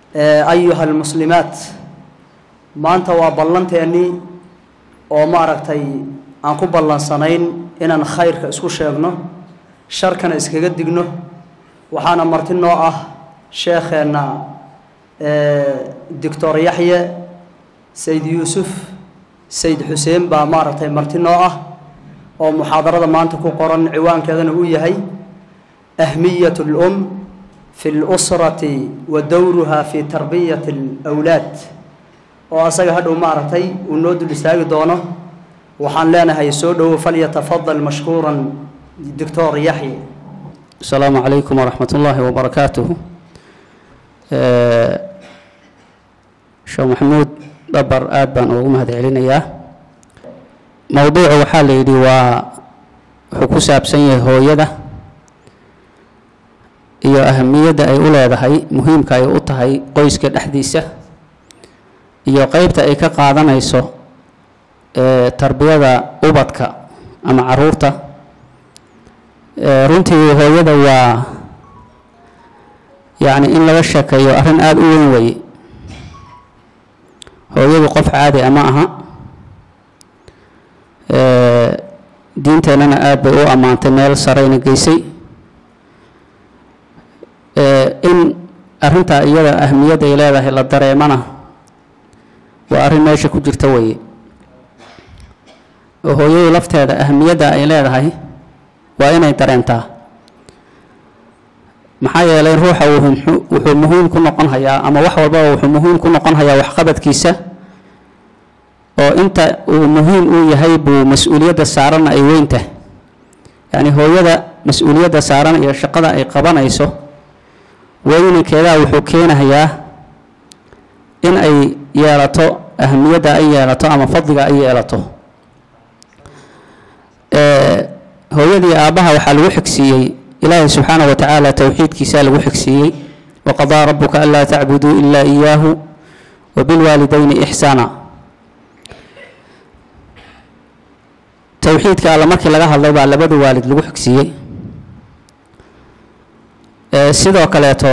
ayuha almuslimaat maanta waa ballanteennii oo maaragtay aan ku ballansanayn inaan khayrka isku sheegno sharkana iskaga digno waxaana marti noo ah sheekheenna doctor yaxye sayd yuusuf sayd xuseen baa maaragtay marti noo ah oo muxaadarada maanta ku qoran ciwaankeedana uu yahay ahmiyat اlum fi اlusrati wa dowruha fi tarbiyati اlawlaad oo asaga hadhow maaragtay uu noo dul istaagi doono waxaan leenahay soo dhowo falyatafadal mashkuuran doctor yaxye asalaamu calaykum waraxmat ullaahi wabarakaatuhu sheekh maxamuud dhabar aada baan ugu mahad celinayaa mowduucu waxaa la yidhi waa wuxuu ku saabsan yahay hooyada iyo ahamiyadda ay u leedahay muhiimka ay u tahay qoyska dhexdiisa iyo qeybta ay ka qaadanayso tarbiyada ubadka ama caruurta runtii hooyada waa yacni in laga sheekeeyo arrin aada u weyn weeye hooyadu qof caadi ama aha diinteennana aada bay u ammaantay meel sareyna geysay in arrintaa iyada ahmiyadda ay leedahay la dareemana waa arrin meesha ku jirta weeye oo hooyadu lafteeda ahamiyadda ay leedahay waa inay dareentaa maxaa yeelay ruuxa wuxuu muhiim ku noqon hayaa ama wax walbaba wuxuu muhiim ku noqon hayaa waxqabadkiisa oo inta uu muhiim uu yahay buu mas-uuliyadda saaranna ay weyntahay yacni hooyada mas-uuliyadda saaran iyo shaqada ay qabanayso weynankeedaa wuxuu keenahayaa in ay yeelato ahamiyadda ay yeelato ama fadliga ay yeelato hooyadii aabbaha waxaa lagu xigsiiyey ilaahay subxaana wa tacaala towxiidkiisaa lagu xigsiiyey waqadaa rabuka anlaa tacbuduu ilaa iyaahu wabilwaalidayni ixsaana towxiidka alla markii laga hadlay baa labada waalid lagu xigsiiyey sidoo kaleeto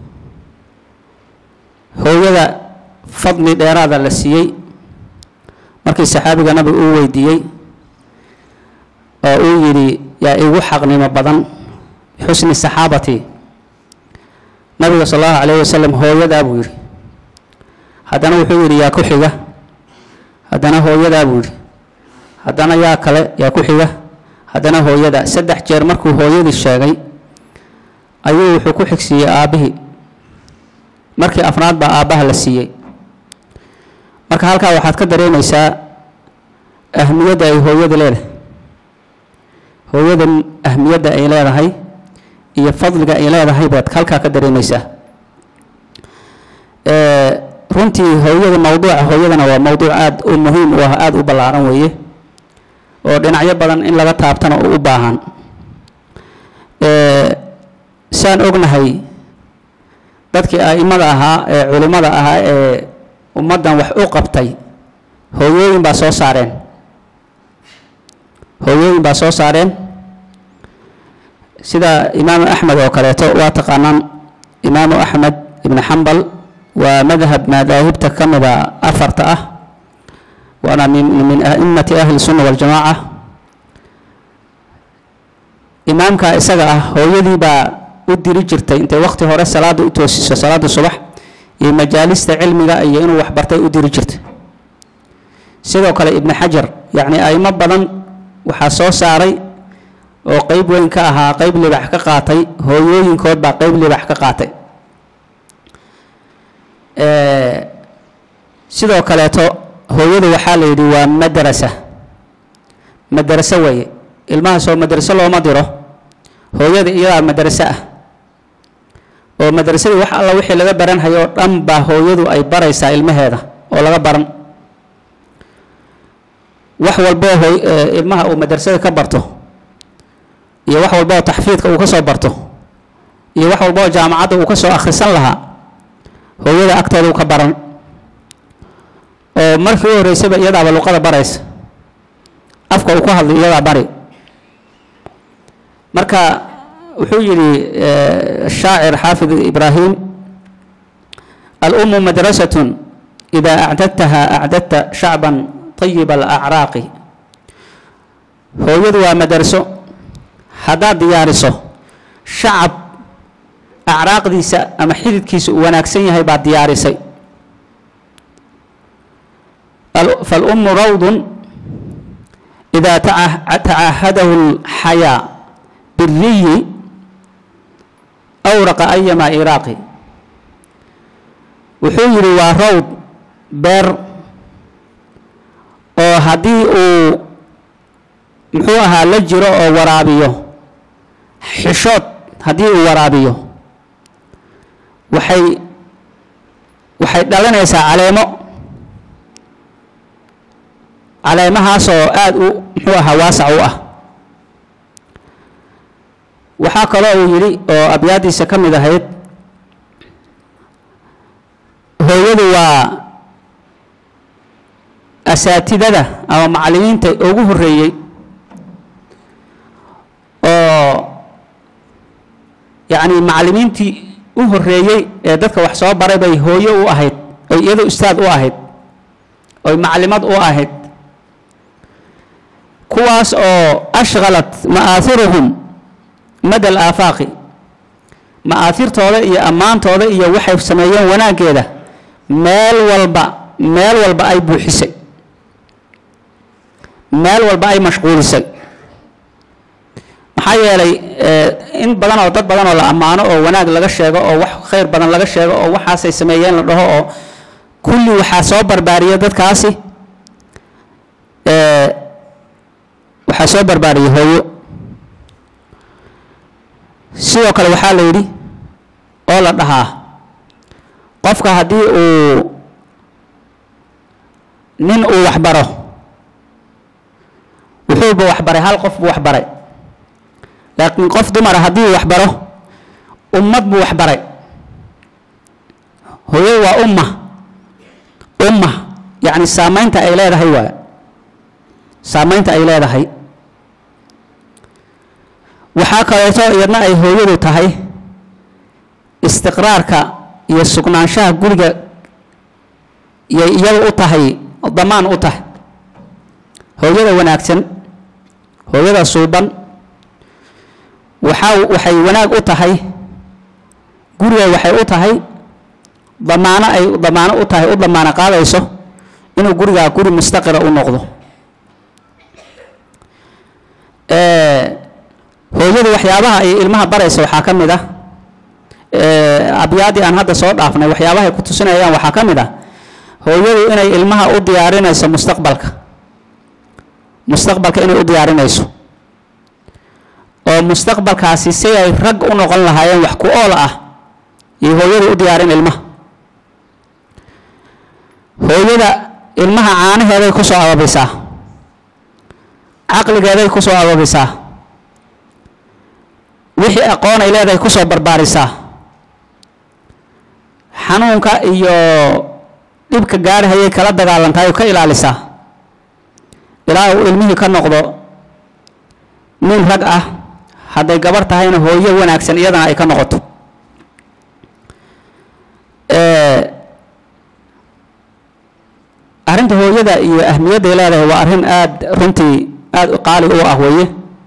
hooyada fadli dheeraada la siiyey markii saxaabiga nabiga uu weydiiyey oo uu yidhi yaa igu xaqnimo badan bixusni saxaabati nabiga sal allahu calayh wasalam hooyadaa buu yidhi haddana wuxuu yidhi yaa ku xiga haddana hooyadaa buu yidhi haddana yaa kale yaa ku xiga haddana hooyada saddex jeer markuu hooyadii sheegay ayuu wuxuu ku xigsiiyey aabbihii markii afraad baa aabbaha la siiyey marka halkaa waxaad ka dareemaysaa ahmiyadda ay hooyada leedahay hooyada ahmiyadda ay leedahay iyo fadliga ay leedahay baad halkaa ka dareemaysaa runtii hooyada mowduuca hooyadana waa mowduuc aada u muhiim u ah aada u ballaaran weeye oo dhinacyo badan in laga taabtana oo u baahan saan ognahay dadkii a'imada ahaa ee culimmada ahaa ee ummaddan wax u qabtay hooyooyin baa soo saareen hooyooyin baa soo saareen sida imaamu axmed oo kaleeto waa taqaanaan imaamu axmed ibni xambal waa madhab madaahibta ka mida afarta ah waana min min a'immati ahli sunna waljamaaca imaamka isaga ah hooyadii baa u diri jirtay intay waqti hore salaada u toosiso salaada subax iyo majaalista cilmiga iyo inuu waxbartay u diri jirtay sidoo kale ibni xajar yacni a'imo badan waxaa soo saaray oo qeyb weyn ka ahaa qeyb libax ka qaatay hooyooyinkood baa qeyb libax ka qaatay sidoo kaleeto hooyadu waxaa la yidhi waa madrasa madraso weeye ilmahaasoo madraso looma diro hooyada iyadaa madraso ah oo madrasadii wax alla wixii laga baranhayo oo dhan baa hooyadu ay baraysaa ilmaheeda oo laga baran wax walboo hooy ilmaha uu madrasada ka barto iyo wax walboo taxfiidka uu ka soo barto iyo wax walboo jaamacadda uu ka soo akhrisan lahaa hooyada agteeda uu ka baran oo markii u horreysayba iyadaaba luqada baraysa afka uu ku hadlay iyadaa bari marka wuxuu yidhi shaacir xaafid ibraahim alumu madrasatun idaa acdadtaha acdadta shacban طayiba alacraaqi hooyadu waa madraso haddaad diyaariso shacab acraaqdiisa ama xididkiisa uu wanaagsan yahay baad diyaarisay falummu rawdun idaa tacaahadahu اlxayaa biriyi awraqa ayama iraaqi wuxuu yidhi waa rawd beer oo haddii uu muxuu ahaa la jiro oo waraabiyo xishood haddii uu waraabiyo waxay waxay dhalanaysaa caleemo caleemahaasoo aada u muxuu ahaa waasac u ah waxaa kaloo uu yidhi oo abyaadiisa ka mid ahayd hooyadu waa asaatidada ama macallimiinta ugu horreeyey oo yacni macallimiintii u horreeyey ee dadka wax soo baray bay hooyo u ahayd oy iyadu ustaad u ahayd oy maclimad u ahayd kuwaas oo ashqalat ma'aahiruhum mada alaafaaqi ma'aahirtooda iyo ammaantooda iyo waxay sameeyeen wanaaggeeda meel walba meel walba ay buuxisay meel walba ay mashquulisay maxaa yeelay in badan oo dad badan oo la ammaano oo wanaag laga sheego oo wax khayr badan laga sheego oo waxaasay sameeyeen la dhaho oo kulli waxaa soo barbaariya dadkaasi waxaa soo barbaariyay hooyo sidoo kale waxaa la yidhi oo la dhahaa qofka haddii uu nin uu waxbaro wuxuuba waxbaray hal qof buu waxbaray laakiin qof dumara haddii uu waxbaro ummad buu waxbaray hooyadu waa umma umma yacni saamaynta ay leedahay waay saamaynta ay leedahay waxaa kaleeto iyadna ay hooyadu tahay istiqraarka iyo sugnaanshaha guriga yay iyada u tahay damaan u tahay hooyada wanaagsan hooyada suuban waxaa waxay wanaag u tahay guriga waxay u tahay damaano ay damaano u tahay u damaano qaadayso inuu gurigaa guri mustaqira u noqdo hooyadu waxyaabaha ay ilmaha baraysa waxaa ka mid ah abyaaddii aan hadda soo dhaafnay waxyaabahay ku tusinayaan waxaa ka mid ah hooyadu inay ilmaha u diyaarinayso mustaqbalka mustaqbalka inay u diyaarinayso oo mustaqbalkaasi si ay rag u noqon lahaayeen wax ku ool ah iyo hooyadu u diyaarin ilmaha hooyada ilmaha caanaheeday ku soo ababisaa caqligeeday ku soo ababisaa wixii aqoon ay leedahay ku soo barbaarisaa xanuunka iyo dhibka gaarhayay kala dagaalantahay oo ka ilaalisaa ilaa uu ilmihii ka noqdo nin rag ah hadday gabarh tahayna hooyo wanaagsan iyadana ay ka noqoto arrinta hooyada iyo ahmiyadday leedahay waa arrin aada runtii aada qaali u ah weeye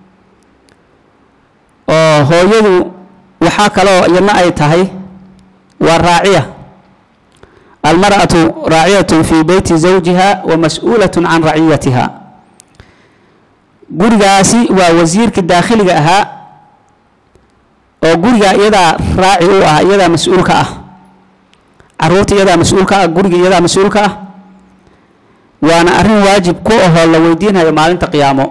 oo hooyadu waxaa kaloo iyadna ay tahay waa raaciya almar'atu raaciyatun fii beyti zawjiha wa mas-uulatun can raciyatiha gurigaasi waa wasiirkii daakhiliga ahaa oo guriga iyadaa raaci u ah iyadaa mas-uulka ah caruurta iyadaa mas-uulka ah guriga iyadaa mas-uulka ah waana arrin waajib ku ahoo la weydiinhayo maalinta qiyaamo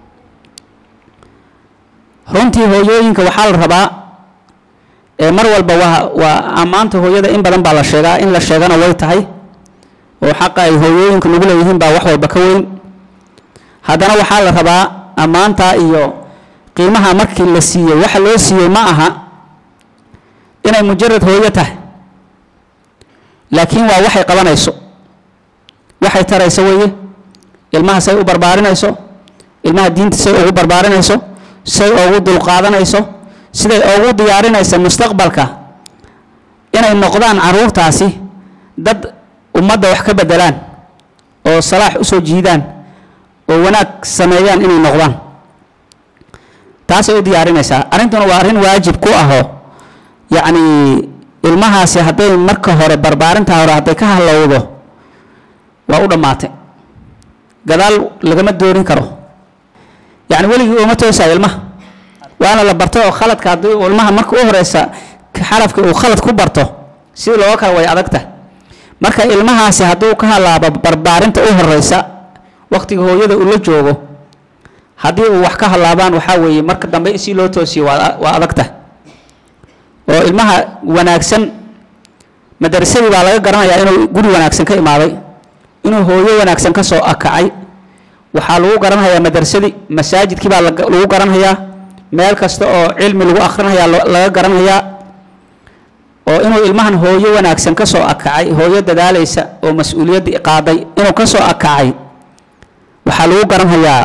runtii hooyooyinka waxaa la rabaa ee mar walba waa waa ammaanta hooyada in badan baa la sheegaa in la sheegana way tahay oo xaqa ay hooyooyinka nagu leeyihiin baa wax walba ka weyn haddana waxaa la rabaa ammaanta iyo qiimaha markii la siiyey waxa loo siiyey ma aha inay mujarad hooyo tahay laakiin waa waxay qabanayso waxay tarayso weeye ilmaha say u barbaarinayso ilmaha diinta say ugu barbaarinayso say ugu dulqaadanayso siday ugu diyaarinaysa mustaqbalka inay noqdaan caruurtaasi dad ummadda wax ka bedelaan oo salaax u soo jiidaan oo wanaag sameeyaan inay noqdaan taasay u diyaarinaysaa arrintuna waa arrin waajib ku ahoo yacni ilmahaasi hadday marka hore barbaarinta hore hadday ka halowdo waa u dhammaatay gadaal lagama doorin karo yacni weligii uma toosayo ilmaha waana la barto oo khaladka haddii uu ilmaha marka u horeysa xarafka uu khalad ku barto sidii looga kala way adagta marka ilmahaasi hadduu ka halaabo barbaarinta u horeysa waqtiga hooyada uu la joogo haddii uu wax ka halaabaan waxaa weeye marka dambe si loo toosiyo waa waa adagta oo ilmaha wanaagsan madrasadii baa laga garanayaa inuu guri wanaagsan ka imaaday inuu hooyo wanaagsan ka soo akacay waxaa lagu garanhayaa madrasadii masaajidkii baa lagu garanhayaa meel kasta oo cilmi lagu akhrinayaa laga garanhayaa oo inuu ilmahan hooyo wanaagsan ka soo akacay hooyo dadaalaysa oo mas-uuliyaddii qaaday inuu ka soo akacay waxaa lagu garanhayaa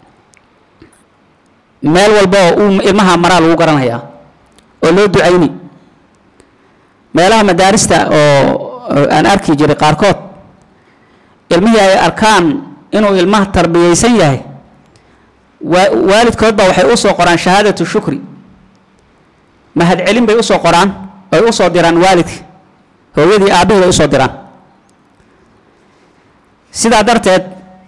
meel walba oo uu ilmaha maraa lagu garanhayaa oo loo ducayni meelaha madaarista oo aan arki jiray qaarkood ilmihii ay arkaan inuu ilmaha tarbiyeysan yahay waalidkood baa waxay usoo qoraan shahaadatu shukri mahadcelin bay usoo qoraan ay usoo diraan waalidka hooyadii aabahii bay usoo diraan sidaa darteed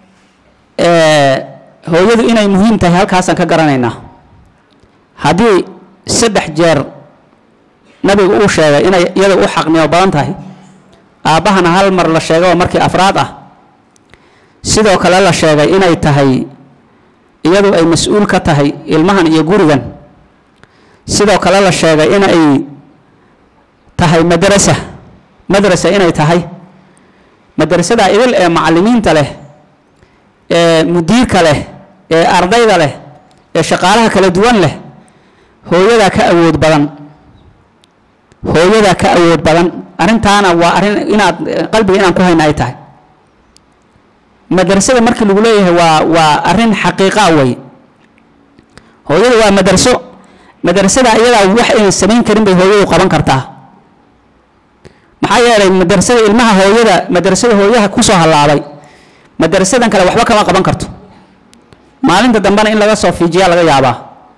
hooyadu inay muhiim tahay halkaasaan ka garanaynaa haddii saddex jeer nabigu uu sheegay inay iyada u xaqnimo badan tahay aabbahana hal mar la sheegay oo markii afraad ah sidoo kale la sheegay inay tahay iyadu ay mas-uul ka tahay ilmahan iyo gurigan sidoo kale la sheegay inay tahay madrasa madrasa inay tahay madrasada idil ee macallimiinta leh ee mudiirka leh ee ardayda leh ee shaqaalaha kala duwan leh hooyadaa ka awood badan hooyadaa ka awood badan arrintaana waa arrin inaad qalbiga inaan ku hayna ay tahay madrasada markii lagu leeyahay waa waa arrin xaqiiqa wey hooyada waa madraso madrasada iyadaa wax aynan samayn karin bay hooyadu qaban kartaa maxaa yeelay madrasada ilmaha hooyada madrasada hooyaha kusoo hallaabay madrasadan kale waxba kama qaban karto maalinta dambena in laga soo fiijiyaa laga yaabaa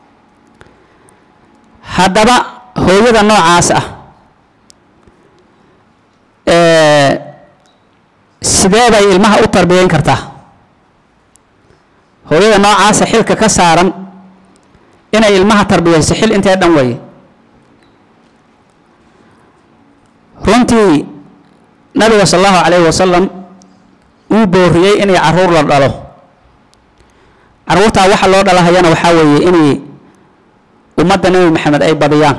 haddaba hooyada noocaas ah sidee bay ilmaha u tarbiyeyn kartaa hooyada noocaasa xilka ka saaran inay ilmaha tarbiyeyso xil intee dhan weeye runtii nabiga sal allahu calayhi wasalam uu booriyey inay caruur la dhalo caruurtaa waxa loo dhalahayana waxaa weeye inay ummadda nebi maxamed ay badiyaan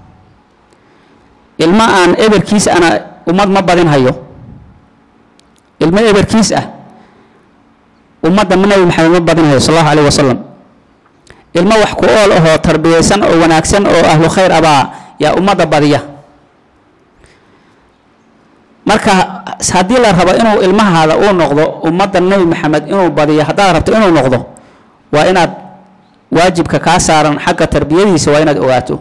ilmo aan eberkiis ana ummad ma badin hayo ilmo eberkiis ah ummadda nebi maxamed ma badin hayo sal allahu calayhi wasalam ilmo wax ku ool ahoo tarbiyeysan oo wanaagsan oo ahlu khayr abaa yaa ummadda badiya marka haddii la rabo inuu ilmahaada uu noqdo ummadda nebi maxamed inuu badiyo haddaad rabto inuu noqdo waa inaad waajibka kaa saaran xagga tarbiyadiisa waa inaad ogaato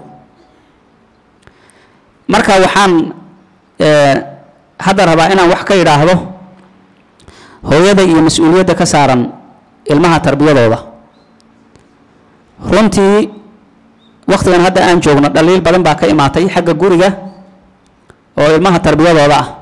marka waxaan hadda rabaa inaan wax ka idhaahdo hooyada iyo mas-uuliyadda ka saaran ilmaha tarbiyadooda runtii wakhtigan hadda aan joogno dhaliil badan baa ka imaatay xagga guriga oo ilmaha tarbiyadooda ah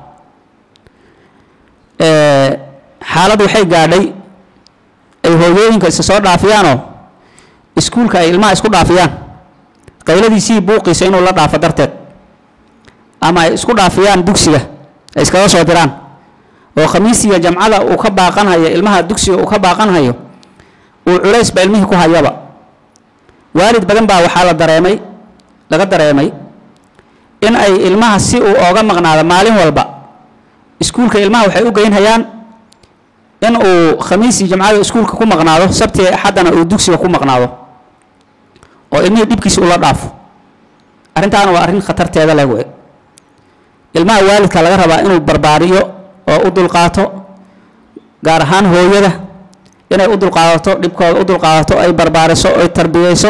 xaalad waxay gaadhay ay hooyooyinka isa soo dhaafiyaanoo iskuulka ay ilmaha isku dhaafiyaan qayladiisii buuqiisa inuu la dhaafo darteed ama ay isku dhaafiyaan dugsiga ay iskaga soo diraan oo khamiisiga jamcada uu ka baaqanhayo ilmaha dugsiga uu ka baaqanhayo uu culaysba ilmihii ku hayaba waalid badan baa waxaa la dareemay laga dareemay in ay ilmaha si uu ooga maqnaado maalin walba iskuulka ilmaha waxay u geynhayaan in uu khamiisii jamcada iskuulka ku maqnaado sabti axaddana uu dugsiga ku maqnaado oo ilmihii dhibkiisa ula dhaafo arrintaana waa arrin khatarteeda leh wey ilmaha waalidka laga rabaa inuu barbaariyo oo u dulqaato gaar ahaan hooyada inay u dulqaadato dhibkooda u dulqaadato ay barbaariso ay tarbiyeyso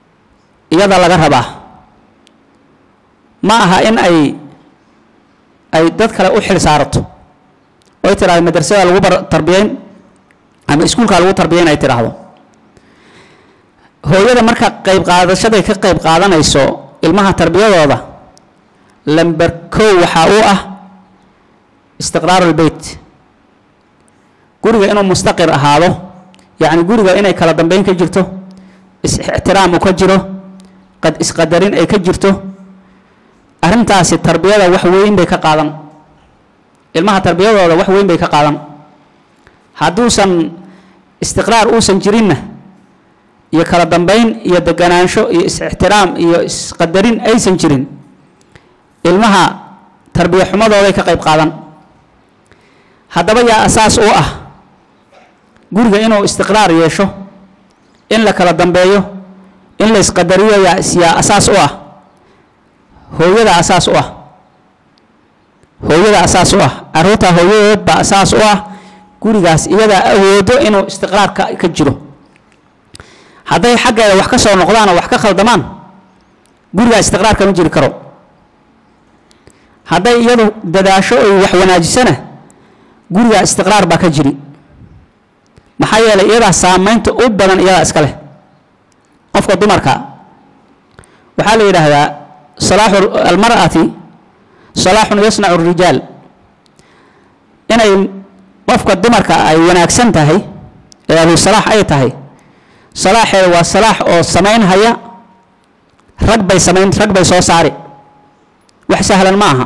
iyada laga rabaa ma aha in ay ay dad kale u xil saarato oy tidhahdo madrasada lagu bar tarbiyeyn ama iskuulka lagu tarbiyeyn ay tidhaahdo hooyada marka qayb qaadashaday ka qayb qaadanayso ilmaha tarbiyadooda lamber kow waxaa u ah istiqraaru lbeyt guriga inuu mustaqir ahaado yacni guriga inay kala dambeyn ka jirto is-ixtiraam u ka jiro qad isqadarin ay ka jirto arrintaasi tarbiyada wax weyn bay ka qaadan ilmaha tarbiyadooda wax weyn bay ka qaadan hadduusan istiqraar uusan jirinna iyo kala dambeyn iyo deganaansho iyo is-ixtiraam iyo isqadarin aysan jirin ilmaha tarbiya xumadooday ka qayb qaadan haddaba yaa asaas u ah guriga inuu istiqraar yeesho in la kala dambeeyo in la isqadariyo yaa yaa asaas u ah hooyada asaas u ah hooyada asaas u ah carruurta hooyadeed baa asaas u ah gurigaas iyadaa awoodo inuu istiqraar ka ka jiro hadday xaggeeda wax ka soo noqdaan oo wax ka khaldamaan gurigaa istiqraar kama jiri karo hadday iyadu dadaasho oy wax wanaajisana gurigaa istiqraar baa ka jiri maxaa yeelay iyadaa saameynta u badan iyadaa iska leh qofka dumarka waxaa la yidhaahdaa salaaxu almar'ati salaaxun yasnacu rijaal inay qofka dumarka ay wanaagsan tahay ee abu salaax ay tahay salaaxeeda waa salaax oo samayn haya rag bay samayn rag bay soo saari wax sahlan ma aha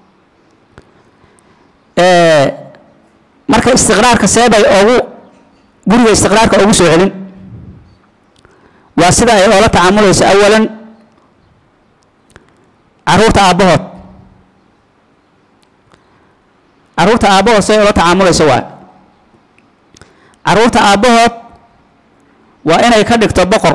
marka istiqraarka seebay ogu guriga istiqraarka ugu soo celin waa sida ay oola tacaamulayso awalan caruurta aabbahood caruurta aabbahood siday oola tacaamulayso waa caruurta aabbahood waa inay ka dhigto boqor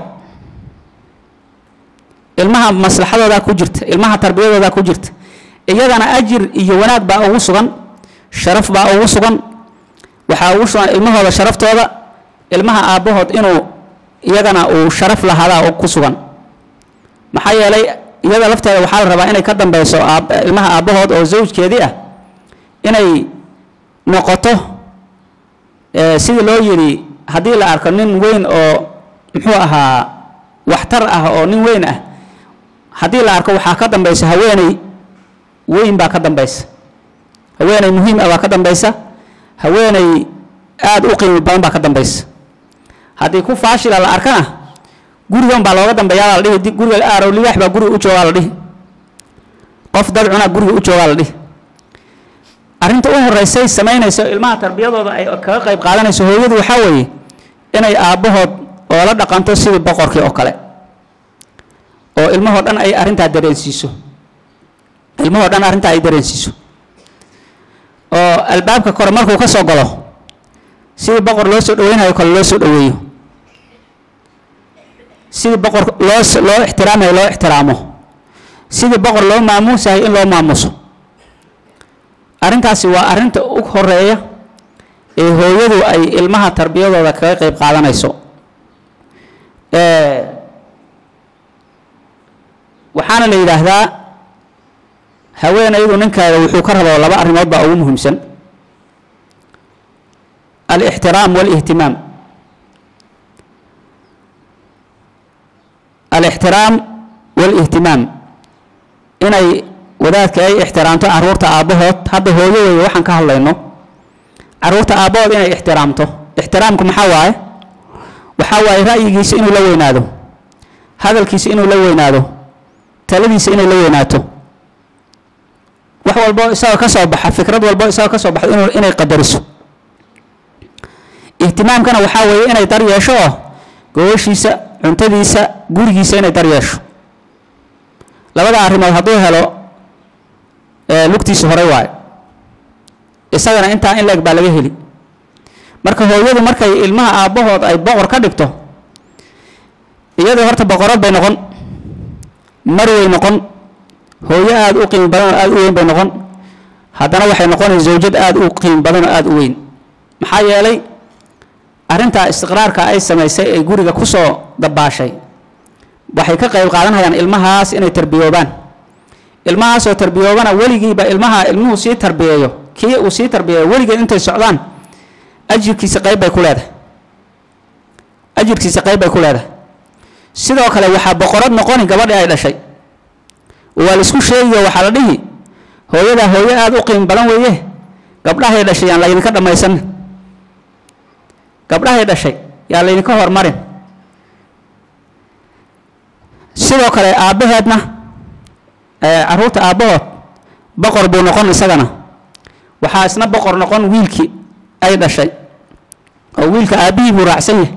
ilmaha maslaxadoodaa ku jirta ilmaha tarbiyadoodaa ku jirta iyadana ajir iyo wanaag baa ugu sugan sharaf baa ugu sugan waxaa ugu sugan ilmahooda sharaftooda ilmaha aabbahood inuu iyagana uu sharaf lahaadaa ku sugan maxaa yeelay iyada lafteeda waxaa la rabaa inay ka dambeyso ilmaha aabbahood oo zawjkeedii ah inay noqoto sidii loo yidhi haddii la arko nin weyn oo muxuu ahaa waxtar ah oo nin weyn ah haddii la arko waxaa ka dambeysa haweeney weyn baa ka dambeysa haweeney muhiim ah baa ka dambeysa haweeney aada u qiimi badan baa ka dambeysa haddii ku faashila la arkana gurigan baa looga dambeeyaa la dhihi guriga aarow libaax baa guriga u joogaa la dhihi qof dad cunaa guriga u joogaa la dhihi arrinta u horeysay samaynayso ilmaha tarbiyadooda ay kaga qayb qaadanayso hooyadu waxaa weeye inay aabbahood oo la dhaqanto sidii boqorkii oo kale oo ilmahoo dhan ay arrintaa dareensiiso ilmahoo dhan arrintaa ay dareensiiso oo albaabka kore markuu ka soo galo sidii boqor loo soo dhaweynayo kale loo soo dhaweeyo sidii boqor loo loo ixtiraamayo loo ixtiraamo sidii boqor loo maamuusayo in loo maamuuso arrintaasi waa arrinta u horeeya ee hooyadu ay ilmaha tarbiyadooda kaga qayb qaadanayso waxaana la yidhaahdaa haweenaydu ninkeeda wuxuu ka rabo laba arrimood baa ugu muhiimsan alixtiraam walihtimaam alixtiraam walihtimaam inay wadaadka ay ixtiraamto caruurta aabbahood hadda hooyadooda waxaan ka hadlayno caruurta aabbahood inay ixtiraamto ixtiraamku maxaa waaye waxaa waaye ra'yigiisa inuu la weynaado hadalkiisa inuu la weynaado taladiisa inay la weynaato wax walbo isagoo ka soo baxa fikrad walbo isagoo ka soo baxdo inuu inay qadariso ihtimaamkana waxaa weeye inay dar yeesho oo gogoshiisa cuntadiisa gurigiisa inay dar yeesho labada arrimood hadduu helo lugtiisa horey waayo isagana intaa in leeg baa laga heli marka hooyadu markay ilmaha aabbahood ay boqor ka dhigto iyadoo horta boqorad bay noqon marway noqon hooyo aada u qiimi badan oo aada u weyn bay noqon haddana waxay noqonaysa zawjad aada u qiimi badan oo aada u weyn maxaa yeelay arrintaa istiqraarka ay samaysay ay guriga ku soo dabaashay waxay ka qayb qaadanayaan ilmahaas inay tarbiyoobaan ilmahaasoo tarbiyoobana weligiiba ilmaha ilmuhu sii tarbiyeeyo kii uu sii tarbiyeeyo weligeed intay socdaan ajirkiisa qayb bay ku leedahay ajirkiisa qayb bay ku leedahay sidoo kale waxaa boqorad noqoni gabadhii ay dhashay waa la isku sheegiyo waxaa la dhihi hooyadaa hooyo aada u qiimo badan weeye gabdhahay dhashay yaan laydinka dhammaysan gabdhahay dhashay yaa laydinka hormarin sidoo kale aabbaheedna caruurta aabbahood boqor buu noqon isagana waxaa isna boqor noqon wiilkii ay dhashay oo wiilka aabbihii buu raacsan yahay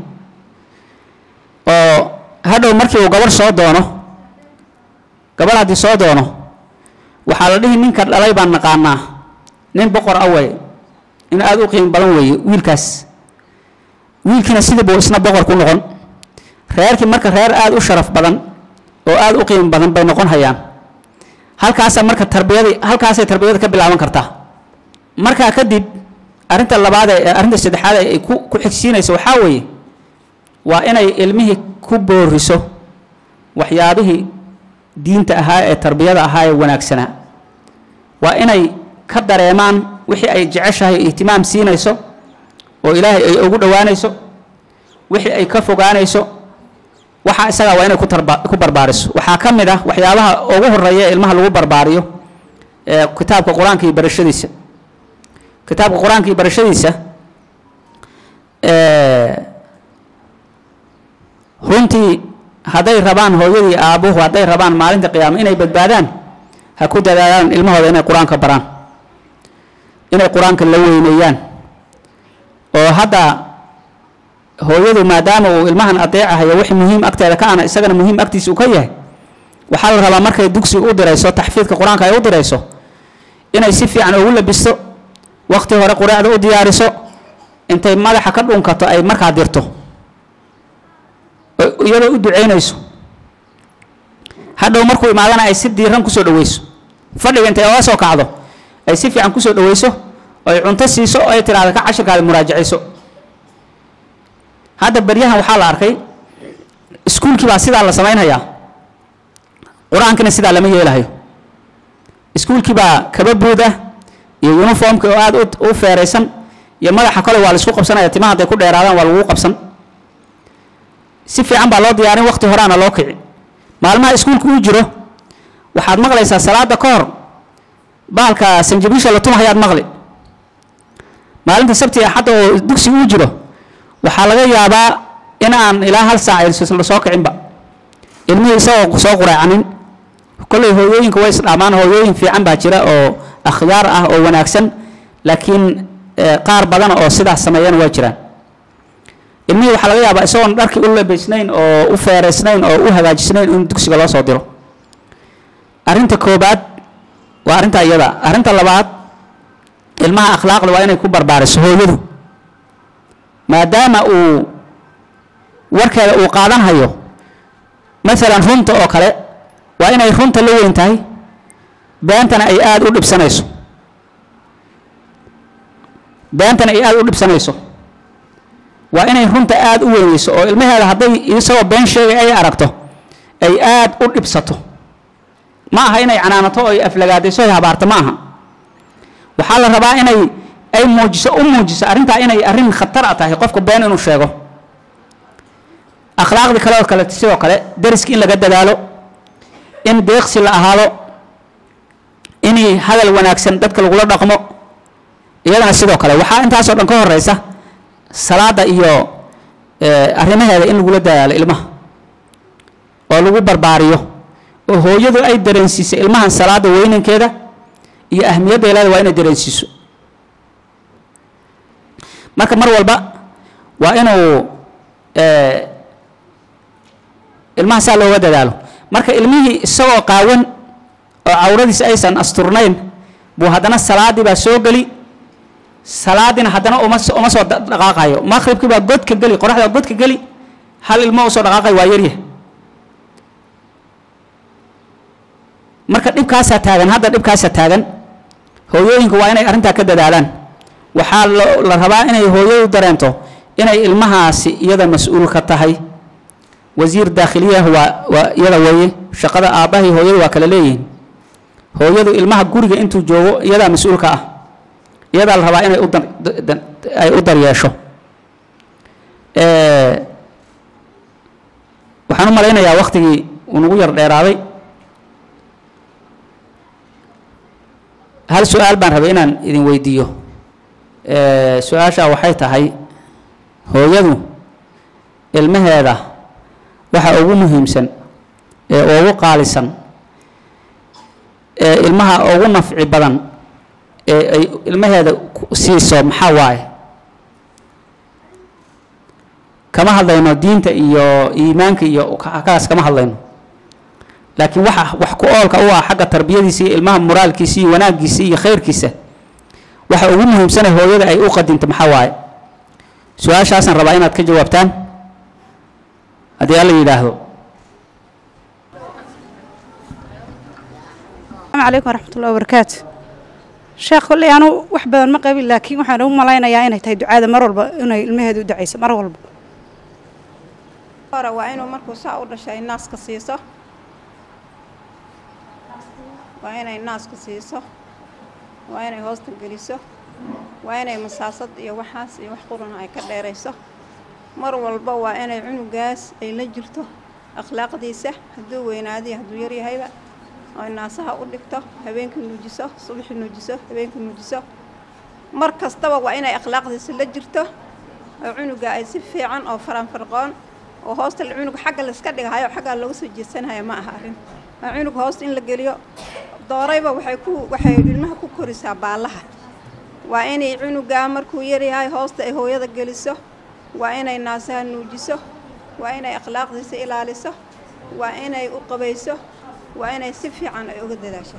oo hadhow markii uu gabarh soo doono gabarh haddii soo doono waxaa la dhihi ninka dhalay baan naqaanaa nin boqor ah waye in aada u qiimo badan weeye wiilkaas wiilkiina sidii buu isna boqor ku noqon reerkii marka reer aada u sharaf badan oo aada u qiimo badan bay noqon hayaan halkaasa marka tarbiyadii halkaasay tarbiyada ka bilaaban kartaa markaa kadib arrinta labaad ee arrinta saddexaad ay ku ku xigsiinayso waxaa weeye waa inay ilmihii ku booriso waxyaabihii diinta ahaa ee tarbiyada ahaa ee wanaagsanaa waa inay ka dareemaan wixii ay jeceshahay ihtimaam siinayso oo ilaahay ay ugu dhowaanayso wixii ay ka fogaanayso waxa isagaa waa inay ku tarba ku barbaariso waxaa ka mid ah waxyaabaha ugu horeeya ee ilmaha lagu barbaariyo ee kitaabka qur-aanka iyo barashadiisa kitaabka qur-aanka iyo barashadiisa runtii hadday rabaan hooyadii aabbuhu hadday rabaan maalinta qiyaama inay badbaadaan ha ku dadaalaan ilmahooda inay qur-aanka baraan inay qur-aanka la weyneeyaan oo hadda hooyadu maadaama uu ilmahan adeecahayo wix muhiim agteeda ka ana isagana muhiim agtiisa uu ka yahay waxaa la rabaa markay dugsi u dirayso taxfiidka qur-aanka ay u dirayso inay si fiican ugu labisto waqti hore quraacda u diyaariso intay madaxa ka dhunkato ay markaa dirto iyadoo u duceynayso hadhow markuu imaadana ay si diiran kusoo dhaweyso fadhiga intay oga soo kacdo ay si fiican kusoo dhaweyso oo ay cunto siiso oo ay tidhahda ka cashirkaada muraajacayso hadda beryahan waxaa la arkay iskuulkii baa sidaa la samaynhayaa qur-aankina sidaa lama yeelahayo iskuulkii baa kaba buud ah iyo uniformka oo aada u feeraysan iyo madaxa kale waa la isku qabsanaya timaha hadday ku dheeraadaan waa lagu qabsan si fiican baa loo diyaarin waqti horaana loo kici maalmaha iskuulka uu jiro waxaad maqlaysaa salaada ka hor bahalka sanjabiisha la tumahayaad maqli maalinta sabti axadda oo dugsi uu jiro waxaa laga yaabaa in aan ilaa hal saac la soo kicinba ilmihii isagoo soo quraacanin kolley hooyooyinka way isdhaamaan hooyooyin fiican baa jira oo akhyaar ah oo wanaagsan laakiin qaar badan oo sidaas sameeyana waa jiraan ilmihii waxaa laga yaabaa isagoon dharkii u labaysnayn oo u feeraysnayn oo u hagaajisnayn in dugsiga loo soo diro arrinta koobaad waa arrinta iyada arrinta labaad ilmaha akhlaaqda waa inay ku barbaariso hooyadu maadaama uu warkeeda uu qaadanhayo maalan runta oo kale waa inay runta la weyn tahay beentana ay aada u dhibsanayso beentana ay aada u dhibsanayso waa inay runta aada u weynayso oo ilmaheeda hadday isagoo been sheegay ay aragto ay aada u dhibsato ma aha inay canaanato oo ay aflagaadayso ay habaarto ma aha waxaa la rabaa inay ay muujiso u muujiso arrintaa inay arrin khatar a tahay qofka been inuu sheego akhlaaqdii kale oo kale sidoo kale dariski in laga dadaalo in deeqsi la ahaado in hadal wanaagsan dadka lagula dhaqmo iyadana sidoo kale waxaa intaasoo dhan ka horeysa salaada iyo arrimaheeda in lagula dadaalo ilmaha oo lagu barbaariyo oo hooyadu ay dareensiiso ilmahan salaada weynankeeda iyo ahmiyadda leeda waa inay dareensiiso marka mar walba waa inuu ilmaha saa looga dadaalo marka ilmihii isagoo qaawan oo cawradiisa aysan asturnayn buu haddana salaadii baa soo geli salaadina haddana uma uma soo dhaqaaqayo maqribkii baa godka geli qoraxda godka geli hal ilmo usoo dhaqaaqayo waa yaryah marka dhibkaasaa taagan hadda dhibkaasaa taagan hooyooyinka waa inay arrintaa ka dadaalaan waxaa la rabaa inay hooyadu dareento inay ilmahaasi iyada mas-uul ka tahay wasiir daakhiliyaha waa waa iyada weeye shaqada aabbahii hooyadu waa kala leeyihiin hooyadu ilmaha guriga intuu joogo iyadaa mas-uulka ah iyadaa la rabaa inay u dar ay u daryeesho waxaan u malaynayaa waktigii uu nagu yar dheeraaday hal su-aal baan rabay inaan idin weydiiyo su-aashaa waxay tahay hooyadu ilmaheeda waxa ugu muhiimsan ee ugu qaalisan ee ilmaha ugu nafci badan ee ay ilmaheeda siiso maxaa waaye kama hadlayno diinta iyo iimaanka iyo kaas kama hadlayno laakiin waxa wax ku oolka u ah xagga tarbiyadiisa iyo ilmaha moraalkiisa iyo wanaaggiisa iyo khayrkiisa waxa ugu muhiimsana hooyada ay u qadinto maxaa waaye su-aashaasaan rabaa inaad ka jawaabtaan haddii alla yidhaahdo السلام عليكم ورحمة الله وبركاته شيخ كلي أنا وحبة ما قبل لكن وحنا هم ملاينا يا إنه تهدو عادة مرة والبا إنه المهدو دعيس مرة والبا hore waa inuu markuu saa u dhashay naaska siiso waa inay naaska siiso waa inay hoosta geliso waa inay masaasad iyo waxaas iyo wax quruna ay ka dheerayso mar walba waa inay cunugaas ay la jirto akhlaaqdiisa hadduu weynaadiyo hadduu yaryahayba oy naasaha u dhigto habeenkii nuujiso subaxii nuujiso habeenkii nuujiso mar kastaba waa inay akhlaaqdiisa la jirto oo cunuga ay si fiican oo faranfarqoon oo hoosta cunug xagga layska dhigahayo xaggaa looga soo jeesanaya ma aha arrin waa cunug hoosta in la geliyo doorayba waxay ku waxay ilmaha ku korisaa baallaha waa inay cunugaa markuu yaryahay hoosta ay hooyada geliso waa inay naasaha nuujiso waa inay akhlaaqdiisa ilaaliso waa inay u qabayso waa inay si fiican ay uga dadaashaa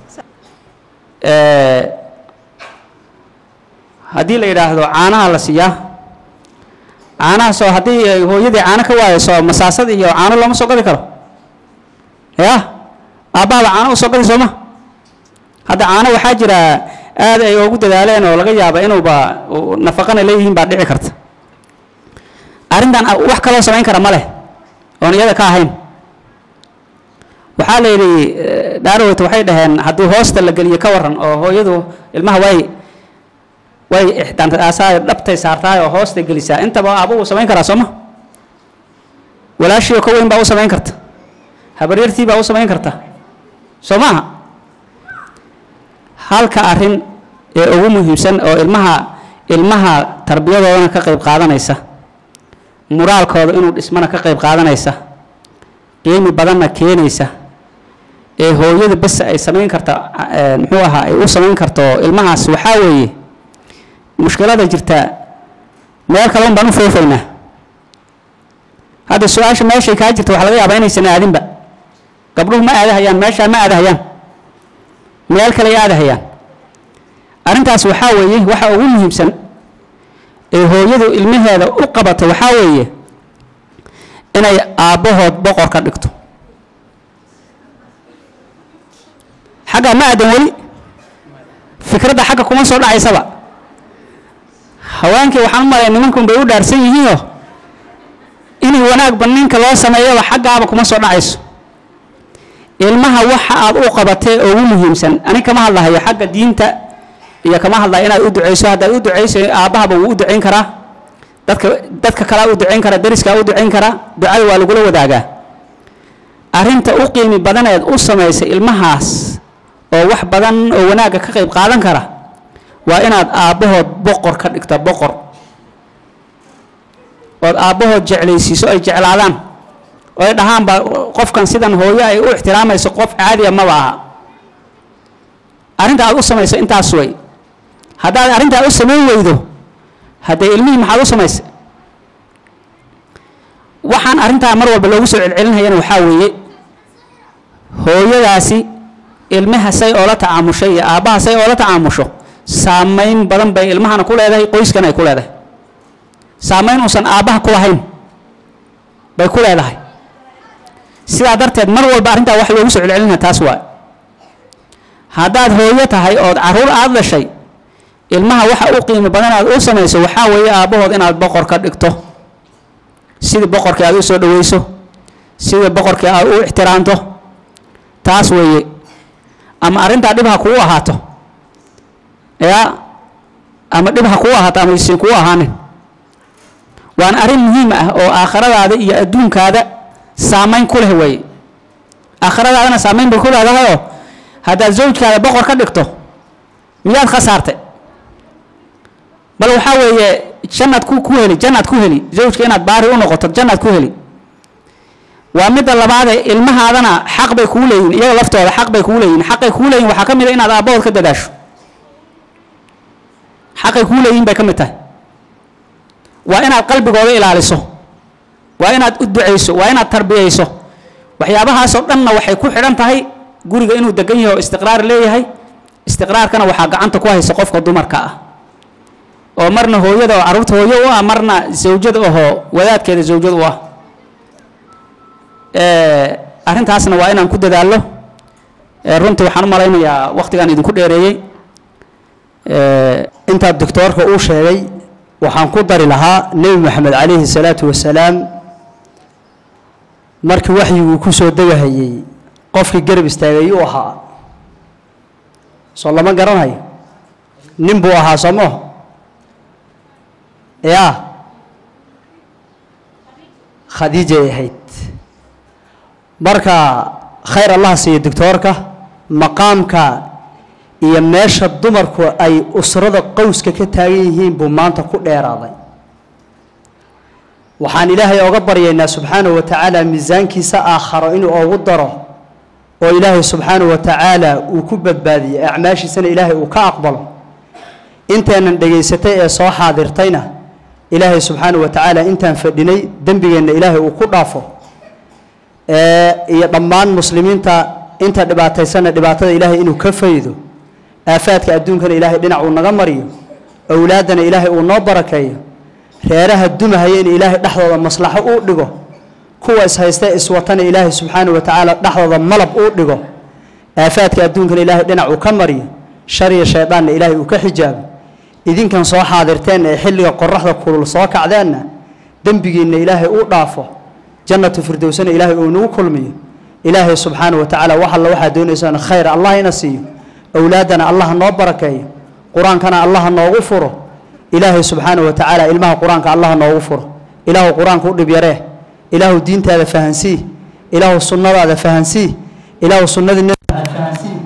haddii la yidhaahdo caanaha la siiyaa caanahaasoo haddii ay hooyadii caano ka waayeyso masaasad iyo caano looma soo gadi karo ya aabbaaba caano u soo gadi sooma hadda caano waxaa jira aad ay ugu dadaaleen oo laga yaaba inuuba nafaqana leeyihiin baa dhici karta arrintan wax kaloo samayn kara ma leh oon iyada ka ahayn waxaa la yidhi dhaaroweyta waxay dhaheen haddii hoosta la geliyo ka waran oo hooyadu ilmaha way way ixdaantaasaa dhabtay saartaay oo hoosta gelisaa intaba aaba uu samayn karaa sooma walaashii oo ka weyn baa u samayn karta habaryartii baa u samayn karta soo maaha halka arrin ee ugu muhiimsan oo ilmaha ilmaha tarbiyadoodana ka qayb qaadanaysa muraalkooda inuu dhismana ka qayb qaadanaysa qiimi badanna keenaysa ee hooyada bes ay samayn karta muxuu ahaa ay u samayn karto ilmahaas waxaa weeye mushkilada jirta meel kale un baan u foofaynaa hadda su-aasha meeshay kaa jirta waxaa laga yaabaa inaysan aadinba gabdhuhu ma aadahayaan meeshaa ma aadahayaan meel kale ay aadahayaan arrintaas waxaa weeye waxa ugu muhiimsan ee hooyadu ilmaheeda u qabato waxaa weeye inay aabbahood boqor ka dhigto xagga ma aadan weli fikradda xagga kuma soo dhacaysaba haweenkii waxaan u malaya nimankun bay u dhaarsan yihiinoo inay wanaagba ninka loo sameeyaba xaggaaba kuma soo dhacayso ilmaha waxa aad u qabatee ugu muhiimsan ani kama hadlahayo xagga diinta iyo kama hadlayo inaad u ducayso haddaad u ducayso aabbahaba wuu u ducayn karaa dadka dadka kalea u ducayn karaa dariskaa u ducayn karaa ducada waa lagula wadaagaa arrinta u qiimi badaneed u samaysay ilmahaas oo wax badan oo wanaagga ka qayb qaadan kara waa inaad aabbahood boqor ka dhigta boqor ood aabbahood jeclaysiiso ay jeclaadaan oo ay dhahaanba qofkan sidan hooyo ay u ixtiraamayso qof caadiya maba aha arrinta aad u samayso intaas way haddaad arrintaa u samayn weydo haddee ilmihii maxaad u samaysay waxaan arrintaa mar walba loogu soo celcelinayana waxaa weeye hooyadaasi ilmaha say oola tacaamushay iyo aabbaha say oola tacaamusho saamayn badan bay ilmahana ku leedahay qoyskan ay ku leedahay saamayn uusan aabbaha ku lahayn bay ku leedahay sidaa darteed mar walba arrintaa wax loogu soo celcelinaya taas waa haddaad hooyo tahay ood carruur aada dhashay ilmaha waxa u qiimo badan aad u samayso waxaa weeye aabbahood inaad boqor ka dhigto sidii boqorkii aad u soo dhaweyso sidii boqorkii aad u ixtiraamto taas weeye ama arrintaa dhib ha kugu ahaato yaa ama dhib ha kugu ahaato ama isin kugu ahaanin waana arrin muhiim ah oo aakhiradaada iyo adduunkaada saamayn ku leh weeye aakhiradaadana saamayn bay ku leedahayoo haddaad zawjkaada boqor ka dhigto miyaad khasaartay bal waxaa weeye jannaad ku ku heli jannaad ku heli zawjka inaad baari u noqoto jannaad ku heli waa midda labaadee ilmahaadana xaq bay kuu leeyihin iyaga laftooda xaq bay kuu leeyihin xaqay kuu leeyihin waxaa ka mid a inaad aabbahood ka dadaasho xaqay kuu leeyihin bay ka mid tahay waa inaad qalbigooda ilaaliso waa inaad u ducayso waa inaad tarbiyayso waxyaabahaasoo dhanna waxay ku xidhan tahay guriga inuu degan yahay oo istiqraar leeyahay istiqraarkana waxaa gacanta ku haysa qofka dumarka ah oo marna hooyada oo carruurta hooyo u ah marna zawjada ahoo wadaadkeeda zawjad u ah arrintaasna waa inaan ku dadaallo runtii waxaan u malaynayaa wakhtigaan idinku dheereeyey intaa doctoorka uu sheegay waxaan ku dari lahaa nebi moxamed calayhi salaatu wasalaam markii waxyiguu ku soo degahayey qofkii garab istaagay uu ahaa soo lama garanayo nin buu ahaa soo maho yaa khadiijay ahayd marka khayr allah siiya doctoorka maqaamka iyo meesha dumarku ay usrada qowska ka taagan yihiin buu maanta ku dheeraaday waxaan ilaahay oga baryaynaa subxaanahu wa tacaala miisaankiisa aakharo inuu ogu daro oo ilaahay subxaanahu wa tacaala uu ku badbaadiyo acmaashiisana ilaahay uu ka aqbalo inteenan dhegaysatay ee soo xaadirtayna ilaahay subxaanahu wa tacaala intaan fadhinay dembigeenna ilaahay uu ku dhaafo iyo dhammaan muslimiinta inta dhibaataysana dhibaatada ilaahay inuu ka faydo aafaadka adduunkana ilaahay dhinac uu naga mariyo owlaaddana ilaahay uu noo barakeeyo reeraha dumahaya in ilaahay dhexdooda maslaxo uu dhigo kuwa ishaysta iswatana ilaahay subxaanahu wa tacaala dhexdooda malab uu dhigo aafaadka adduunkana ilaahay dhinac uu ka mariyo shar iyo shayddaanna ilaahay uu ka xijaabo idinkan soo xaadirteen ee xilliga qoraxda kulul soo kacdeenna dembigiinna ilaahay uu dhaafo jannatu firdowsana ilaahay uu nagu kulmiyo ilaahay subxaanahu wa tacaala wax alla waxaa doonaysaan khayr allah ina siiyo owlaaddana allah noo barakeeyo qur-aankana allah noogu furo ilaahay subxaanahu wa tacaala ilmaha qur-aanka allah noogu furo ilaahu qur-aanka u dhib yaree ilaahu diintaada fahansii ilaahu sunnadaada fahansii ilaahu sunnadii